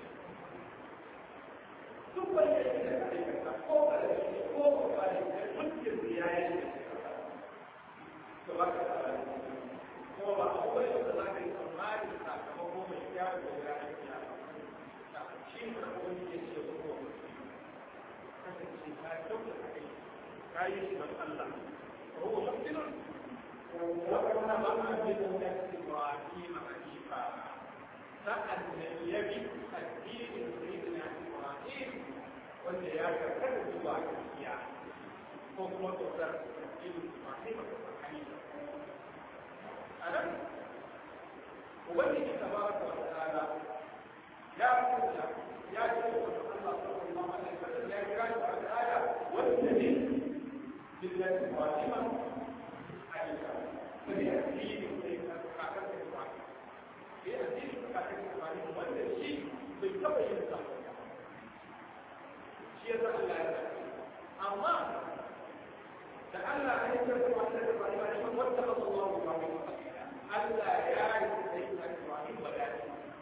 S3: duk wanda ya da aikata ko ba da shi ko ba da shi mutum ya yi to ba ka da ko ba a koyi da za ka yi tsammani sakamako mai kyau da ranar kiyama shi ne da kuma yake ce ko kasance ka kyauta ka kai ka yi shi don Allah ko ko mutum وكما بقى بدنا إبراهيم حنيفا سأل النبي الدين سيدنا إبراهيم wanda ya karkata zuwa gaskiya ko kuma tsotsar ilu masu hanifa a nan ubangiji tabaraka wa ta'ala ya kulla ya ce wa Allah sallallahu alaihi wasallam ya kira shi wa ta'ala wanda ne billahi fatima hanifa sai addini sai ka kakar da Ibrahim sai addini ka kakar da Ibrahim wanda shi bai taba yin sa shi ya zama Allah ya amma da Allah ya yi karɓar wata da Ibrahim ne kuma wata ba su zuwa ba Allah ya yi sai ka Ibrahim ba da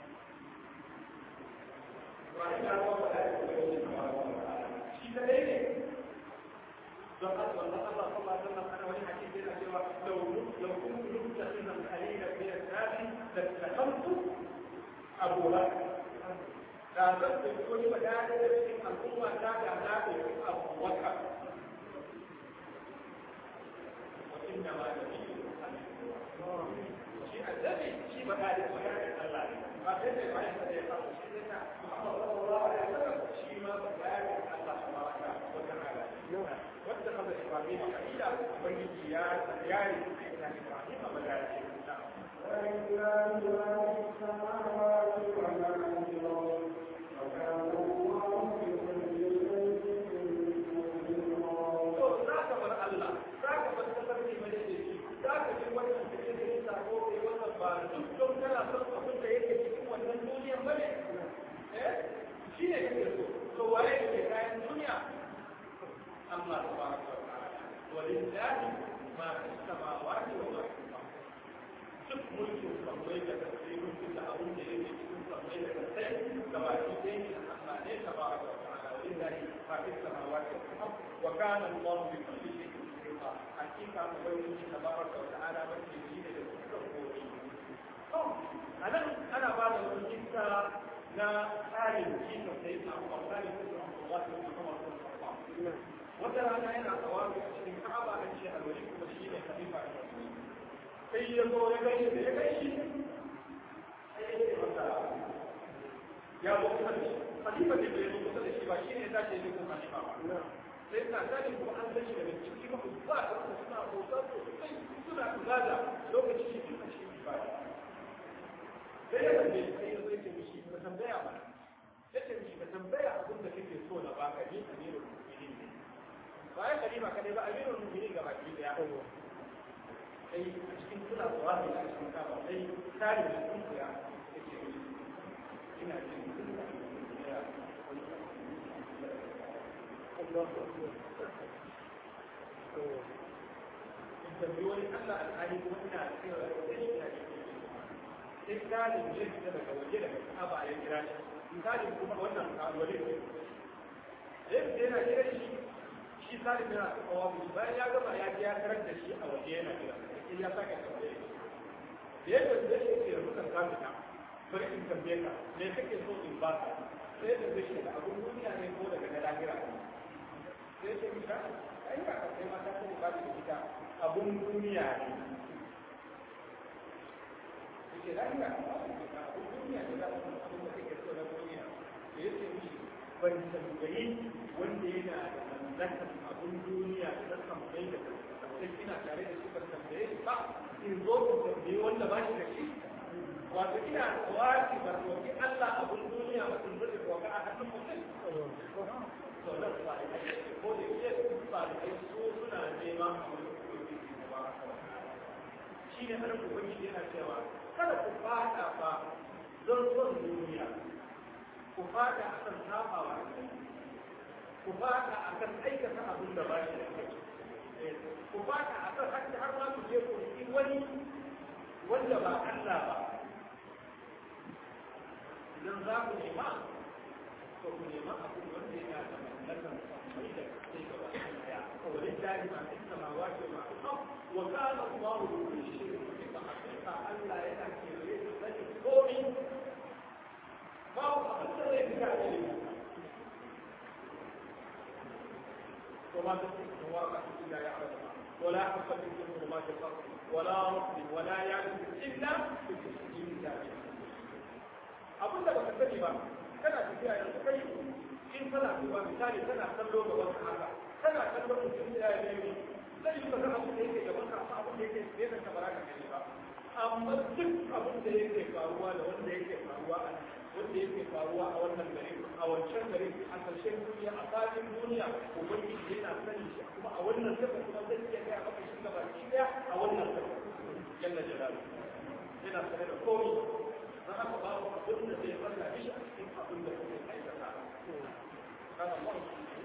S3: Ibrahim ya zama ba da shi da dai ne don haka wannan Allah sallallahu alaihi wasallam ana wani hadisi yana cewa law law kuntu mutaqinan qalila min al-nabi lattakhadtu Abu Bakr da zan da wani madada da cikin al'umma ta da na da Abu Bakr wa inna ma nabiyyu shi annabi shi ba da maganar Allah ne ba sai da bayan da ya samu shi ne na Muhammad sallallahu alaihi wasallam shi ma ba da Allah tabaraka wa ta'ala واتخذ ابراهيم خليلا وبني يا يا ابراهيم ملائكه
S2: ولله ما في السماوات وما في الارض وكان الله بكل شيء
S3: to zaka bar Allah zaka bar tafarki mai da shi zaka ji wannan da yake da sako kai wannan ba duk don kana son abin da yake cikin wannan duniyar bane eh shi ne yake so to waye ke kayan duniya الله تبارك وتعالى ولله ما في السماوات وما في الارض duk mulkin sammai da kasai mulkin da abin da yake cikin sammai da kasai da baki ɗaya ne Allah ne ta ba wa ta'ala wa lillahi ma fi samawati wal ard wa kana Allah bi kulli shay'in muhita hakika ubangiji tabaraka wa ta'ala bace shi ne da dukkan gobe anan ana ba da wani kissa na tsarin kisa sai na Allah ne da Allah ne kuma wata rana yana tsawabi a cikin ka'aba an ce alwali kuma shi ne khalifa da sai ya zo ya gaishe da ya gaishe sai ya ce masa ya zo kusa da shi khalifa ne bai zo kusa da shi ba shi ne tashi ne kuma khalifa ba sai ta tashi kuma an gaishe daga ciki ba ba da kuma suna bauta sosai suna kula da lokacin shi duka shi ba sai ya tambaye sai ya zo ya ce mishi ka tambaya ba ya ce mishi ka tambaya abin da kake so na baka ni amirul mu'minin ne bayan kalima kadai ba amirul mu'minin ga baki daya sai a cikin suna zuwa ne a cikin kaba sai tare da sun kuya yake ina jin ya in tambayi wani Allah alhali kuma ina cewa da shi ina sai kalin ya fita daga waje daga kaba ya kira shi kalin kuma wannan kalwale ne sai yana kira shi shi salim yana kawo mu bayan ya gama ya ya karar da shi a waje yana kira sai ya sake tambaye da ya tambaye shi ke rubuta ka fita bari in tambaye ka me kake so in ba ka sai ya tambaye shi da abun duniya ne ko daga na lahira sai ya ce mika ai ka ka sai mata ko ba da ita abun duniya ne yake lahira abun duniya ne da abun da kake so na duniya da ya ce mishi ban tambayi wanda yana da mallakar abun duniya da kan bai da sai ina tare da shi ban tambaye ba in zo ku tambaye wanda ba shi da shi wato ina tawaki ba roki Allah abun duniya ba sun zai roka a hannun mutum to da ba ko da yake ba da su suna neman shi ne har ubangiji yana cewa kada ku fada fa don son duniya ku fada akan sabawa ku fada akan aikata abin da ba shi da kai ku fada akan hakki har ma ku je ku yi wani wanda ba Allah ba idan za ku nema to ku nema abin wanda yana da mallakan sammai da sai gaba daya wani jari ma fi samawa ce ma fi wa kana Allahu bi kulli shay'in muhita hakika Allah yana kewaye da sani komai ba abin da zai fita da ilimi وما تسقط ورقة إلا يعلمها ولا حبة في ظلمات الأرض ولا رطب ولا يابس إلا في كتاب abin da baka sani ba kana tafiya yanzu kai in kana duba misali kana kallo ga wata haka kana kallo mutum da ya nemi zai yi kaga abin da yake gaban ka amma abin da yake tsaye da kamar ka gani ba amma duk abin da yake faruwa da wanda yake faruwa a wanda yake faruwa a wannan gari a wancan gari a ƙarshen duniya a faɗin duniya ubangiji yana sani shi kuma a wannan saka kuma zai iya gaya maka shi gaba ki daya a wannan saka jalla jalalu yana sane da komai don haka babu abin da zai falla mishi a cikin abin da kuke aikata kana Allah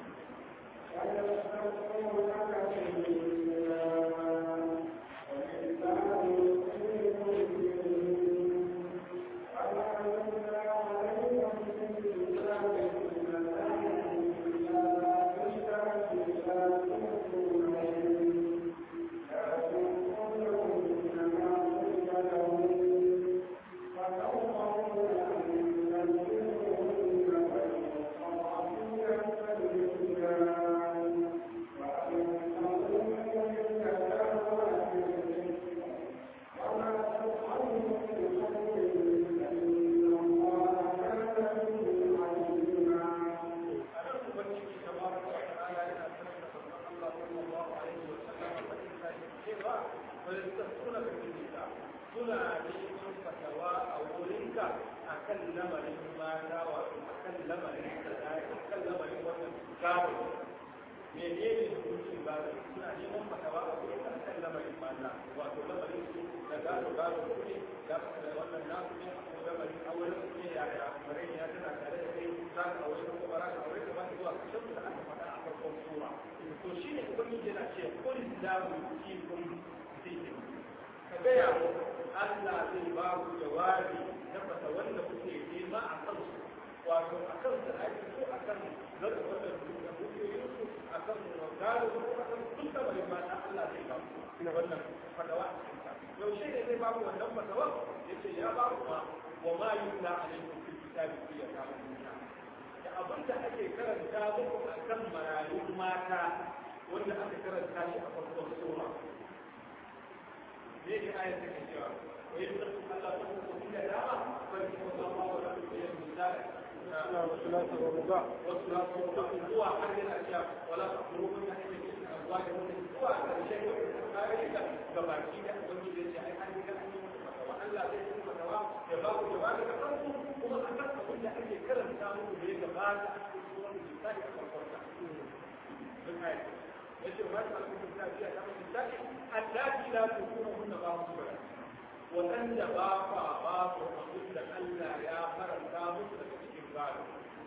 S3: waɗanda ba kwa ba su abin da Allah ya faranta musu daga cikin gado.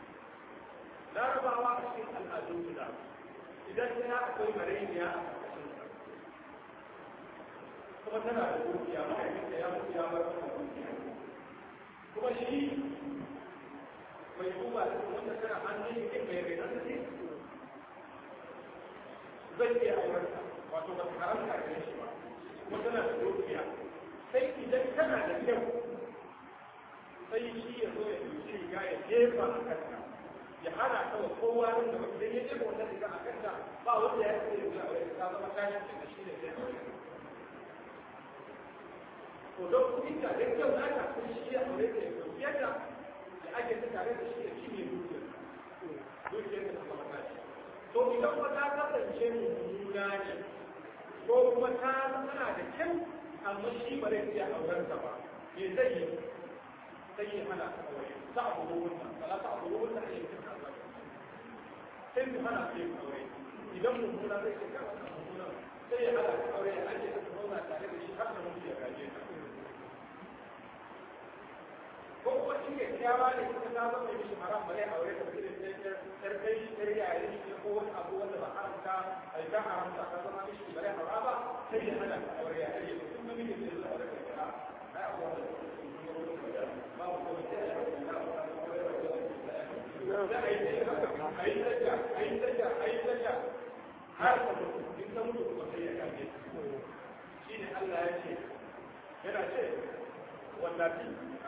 S3: Larabawa a cikin al'adun guda, idan ta akwai mareniya a ƙarƙashin kuma tana da dukiya mahaifinta ya mutu ya bar mata dukiya. Kuma shi mai duba da wanda tana hannun shi mai rai na ne zai iya aurarta wato ba ta haramta gare shi ba kuma tana da dukiya sai idan tana da kyau sai shi ya zo ya ɗauki riga ya jefa a kanta ya hana ta wa kowa nan da idan ya jefa wannan riga a kanta ba wanda ya ce ya aure ta zama tashi da shi ne zai aure to don kuɗi ta da kyau na ta kun shi ya aure ta ya ɗauki yadda ya ake ta tare da shi ya cinye dukiyar dukiyar ta zama tashi to idan wata kasance mummuna ne ko kuma ta tana da kyau amma shi ba zai iya auren ta ba me zai yi sai ya hana ta aure ta abu da wannan ba ta abu da wannan ne ta kaza sai mu hana ta yin aure idan mummuna zai ce kawai mummuna sai ya hana ta aure ya ake ta zauna tare da shi har da mutu ya gaje ta ko kuma shi ke kyawa ne kuma ta zama mishi haram ba zai aure ta ba sai yar kai shi yar yayi shi ko wani abu wanda ba haramta ai ta haramta ta zama mishi ba zai haram ba sai ya hana ta aure ya ake ta kuma miji zai zo aure ta ai abu wanda ba ko ta da a yi tsaye a yi tsaye a yi tsaye a yi tsaye har ka mutu in ka mutu kuma sai ya kaje shi ne Allah ya ce yana ce wallafi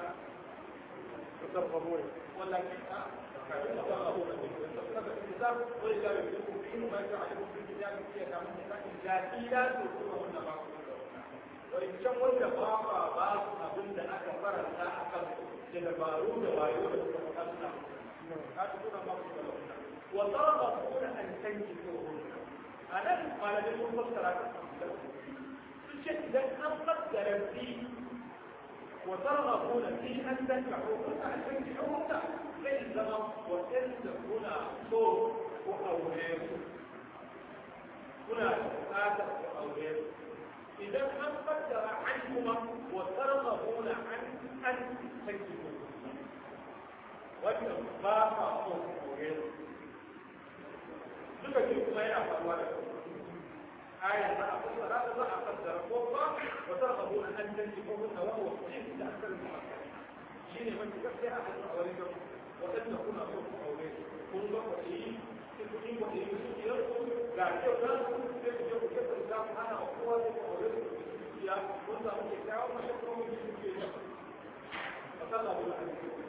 S3: تصرفون ولكن تصرفون الكتاب ولله يملككم فيه ما يجعلكم في الكتاب فيه كمان لكن لا تؤتونهن ما وإن كان wanda ba ba ba su abin da aka faranta a kan da dabaru da wayo da suka kasna ka tuna ma ku da wa taraba kuna an tanki ko anan malamin mun fassara ta sun ce idan an fassara fi وترغبون في أن تنكحوهن أن تنكحوهن ليس وإن هنا صوت وأولاد هنا آدم وأولاد إذا أن قدر عنهما وترغبون عن أن تنكحوهن وإن باقى صوت وأولاد duka ce kuma yana faruwa da آية ما أقول لا لا أقدر فوقا وترغبون أن تنكحوهن وهو صحيح تأثر المؤكد شيء من تكفي أحد أولادكم وأن تكون أصوات أولاد كن وإيه تكون وإيه يرقل لا تقدر تكون كيف الإسلام أنا أقوى أولاد يا كنت أقول لك يا ما شكرا من جنسية وترغبون أن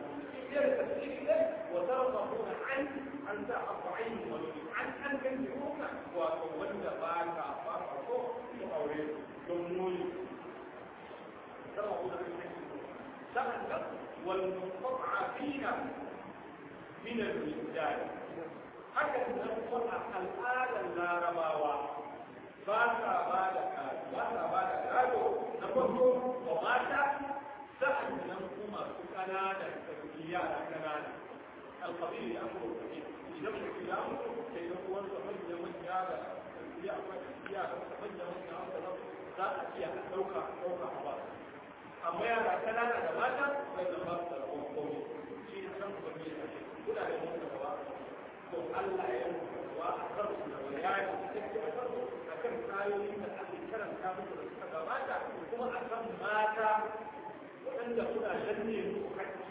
S3: وترغبون عن أن تأطعين عن أن تنكحوهن وأن باكا فارقوا أولاد دموي ترغبون أن تنكحوهن والمستضعفين من الرجال haka nan kuma al'adar larabawa ba sa ba da ba sa ba da gado na farko wa mata sa'an nan kuma su kanana da yara kanana alqabil ya amuru idan mutum ya mutu sai ga uwan sa manya manya da ya akwai ya da manya manya da za a iya dauka dauka a ba amma yara kanana da mata sai da ba su da rabon komai shi ne san kuma ne kuna da mutum da ba to Allah ya yi wa a kan su da bayani take a kan akan kayoyin da ake karanta musu da suka gabata kuma akan mata waɗanda kuna danne musu hakki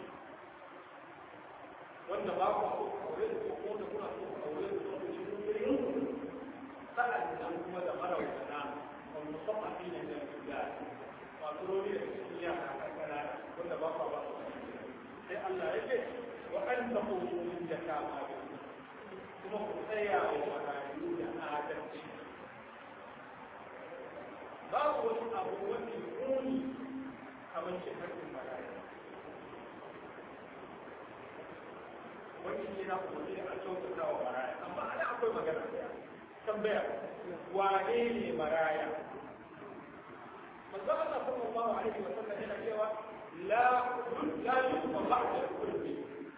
S3: wanda ba ku so aure da ko da kuna so aure da ko shi kun yi sa'an nan kuma da marawata wanda musamman ne da ya masu rori da cikin yara kankana wanda ba ku ba sai Allah ya ce wa an taqulu min jakama kuma ku tsaya wa marayu da adalci babu wani abu wani muni kamar shi hakkin marayu wani ne na umarni a kyautata wa maraya amma ana akwai magana tambaya wane ne maraya manzo Allah sallallahu alaihi wa sallam yana cewa la la yusma ba'da kulli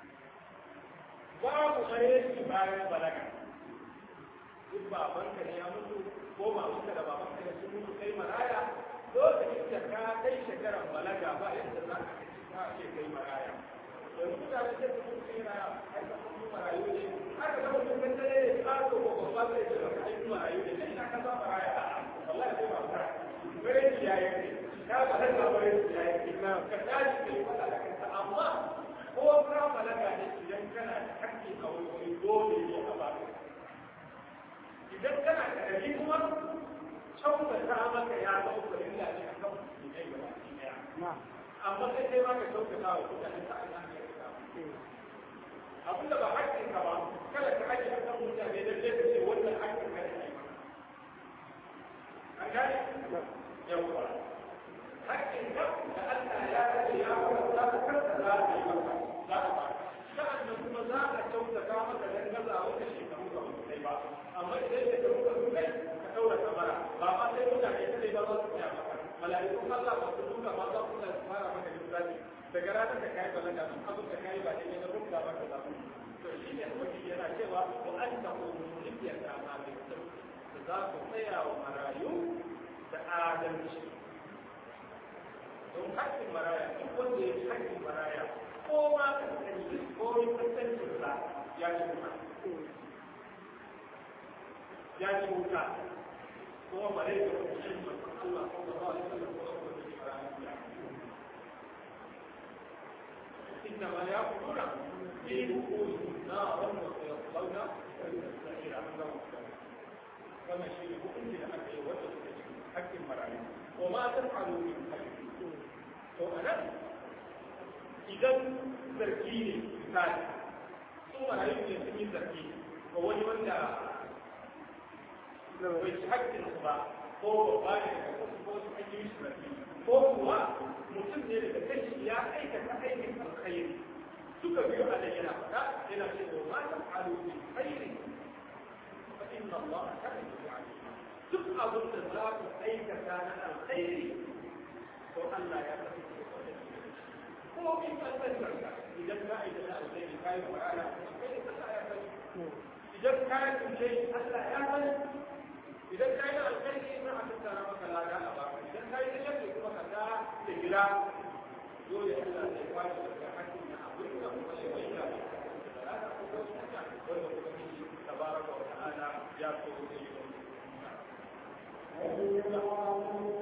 S3: babu mareci bayan balaga duk babanka ne ya mutu ko babanka da babanka ne sun mutu kai maraya lokacin da ka kai shekaran balaga ba yadda za ka ce kai maraya yanzu mutane sai su mutu yana aika sun marayu ne aka zama sun kan tare ne a ko ko ba zai ce ba kai marayu ne sai aka za maraya wallahi sai ba ta bare ni ya yi ka ba da bare ni ya yi ka tashi kai wala da kanka amma ko ka balaga ne idan kana da hakki a wani dole ne a ba idan kana da rabi kuma kyautata maka ya dauka illa ne akan mutum ne gaba ɗaya amma sai kai ma ka kyautata wa mutane ta Allah abin da ba haƙƙin ka ba kada ka haƙƙi a kan mutane da zai ce wannan haƙƙin ka ne an gane yawwa haƙƙin ka da Allah ya rage ya fara za ka karka za ka yi maka za ka ba sa'an nan kuma za ka kyautata maka dan gaza wata shekaru ga mutum ba amma idan ya ka muka kai ka ɗaura kamara ba ma sai mutane kadai ba za su tsaya maka mala'ikun Allah ba su duka ba za su fara maka lissafi daga ranar da kayi balaga sun abin da kayi ba da ne na rubuta maka za su to shi ne wani yana cewa ko an ta kuma lifiyar da ma da da za ku tsaya wa marayu da adalci don haƙƙin maraya duk wanda ya ci haƙƙin maraya ko ma ka sani ko yi kasancin sa ya ci wuta ya ci wuta kuma malai da kuma shi Allah sallallahu alaihi wasallam ko إنما يأكلون في بطونهم النار وسيصلون سعيرا wannan shi ne hukunci da aka yi wanda suka ci hakkin marayu wa ma ta faru min kai to anan idan zargi ne misali su marayu ne sun yi zargi ga wani wanda bai ci hakkin su ba ko ba ne daga wasu ko su ake yi zargi ko kuwa mutum ne daga kashi ya aikata aikin alkhairi suka biyo a da yana faɗa yana cewa ma ta faru min khairi فإن الله كان عليما duk abin da za ku aikata na alkhairi to Allah ya tafi ko in ka tsarka idan ka aikata alkhairi kai wa ala kai Allah ya tafi idan ka tunce Allah ya tafi idan ka yi alkhairi na a tattara maka lada a baka idan ka yi sharri kuma ka ga da gida dole Allah zai kwace daga hakkin na abin da kuma ya bayyana da lada ko wanda kuma تبارك وتعالى يا سيدي